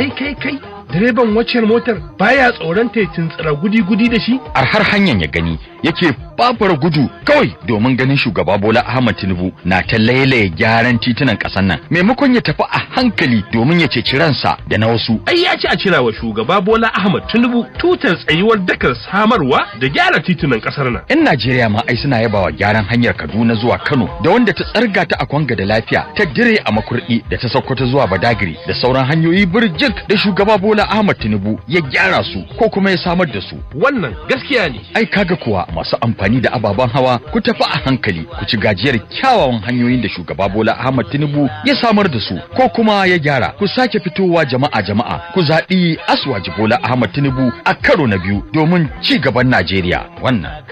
kai kai kai direban waccan motar baya tsoron ta tuntsira gudi-gudi da shi a har hanyar ya gani yake babura gudu kawai domin ganin shugaba Bola Ahmad Tinubu na ta lailaye gyaran titunan ƙasar nan maimakon ya tafi a hankali domin ya ceci ransa da na wasu ai ya ci a cira wa shugaba Bola Ahmad Tinubu tutar tsayuwar dakar samarwa da gyara titunan kasar nan. 'Yan Najeriya ma ai suna yabawa gyaran hanyar Kaduna zuwa Kano da wanda ta tsarga ta a Kwanga da lafiya ta dire a Makurdi da ta Sokoto zuwa Badagiri da sauran hanyoyi birjik da shugaba Bola Ahmad Tinubu ya gyara su ko kuma ya samar da su. Wannan gaskiya ne. Ai kaga kuwa masu amfani da ababen hawa ku tafi a hankali ku ci gajiyar kyawawan hanyoyin da shugaba Bola Ahmad Tinubu ya samar da su ko kuma ya gyara ku sake fitowa jama'a jama'a ku zaɓi Aswaji Bola Ahmad Tinubu a karo na biyu domin ci gaban Najeriya wannan